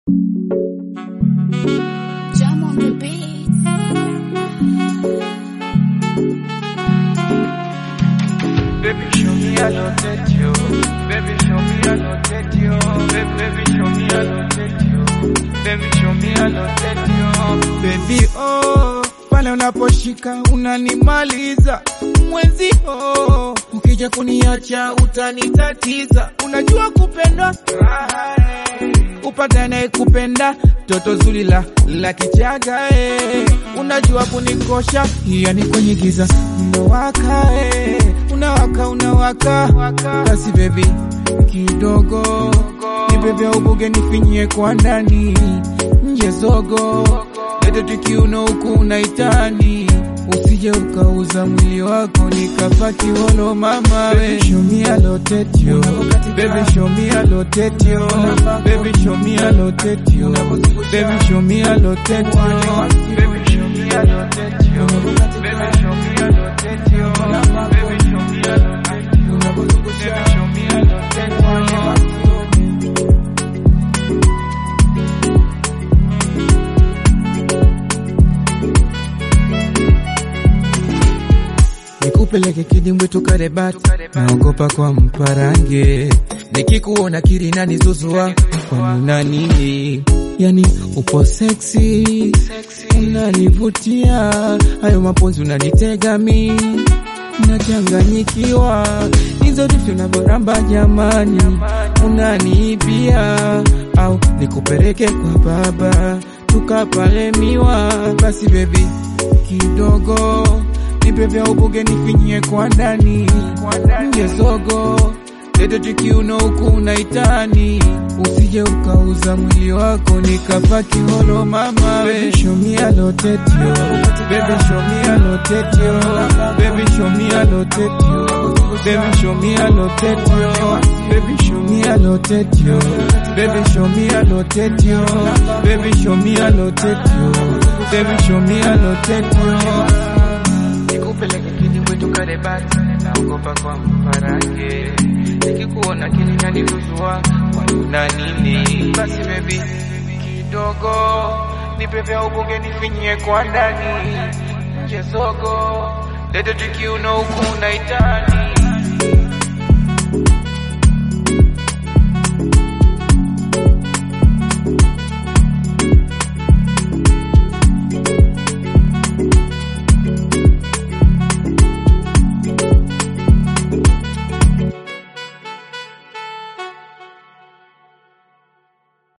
Jam on the beat. Baby, show me I don't let you. Baby, show me I don't let you. Baby, baby, show me I don't let you. Baby, show me I don't let you. Baby, oh, pale unaposhika unanimaliza mwenzi oh, ukija kuniacha utanitatiza. Unajua kupendwa upata naye kupenda toto zuri la la kichaga eh. Unajua kunikosha yani kwenye giza unawaka eh. Unawaka unawaka basi baby kidogo ni bebe ubuge nifinyie kwa ndani nje zogo lete tukiuno huku unaitani usije ukauza mwili wako nikafa kiwolo mama we show me a lotetio baby show me a lotetio baby show me a lotetio baby show me a lotetio baby show me a lotetio baby show me a lotetio baby show me a lotetio baby show me a lotetio nikupeleke kidimbwi tukarebati, naogopa kwa mparange, nikikuona kirina nizuzua kwa nina nini? Yani upo seksi, unanivutia, hayo maponzi unanitega mi nachanganyikiwa, hizo vitu unavyoramba jamani, unaniibia au nikupeleke kwa baba tukapalemiwa, basi bebi kidogo nipe vya ubuge nifinyie kwa ndani nje zogo lete tukiuno huku unaitani usije ukauza mwili wako nikafa kiholo mama we show me a lotetio baby show me a lotetio baby show me a lotetio baby show me a lotetio baby show me a lotetio baby show me a lotetio baby show me a lotetio baby show me a lotetio nikupeleke kidimbwi tukarebati, naogopa kwa mparange, nikikuona kininanivuzua wanuna nini? Basi bebi kidogo nipe vya ubuge nifinyie kwa ndani nje zogo lete tukiuno huku unaitani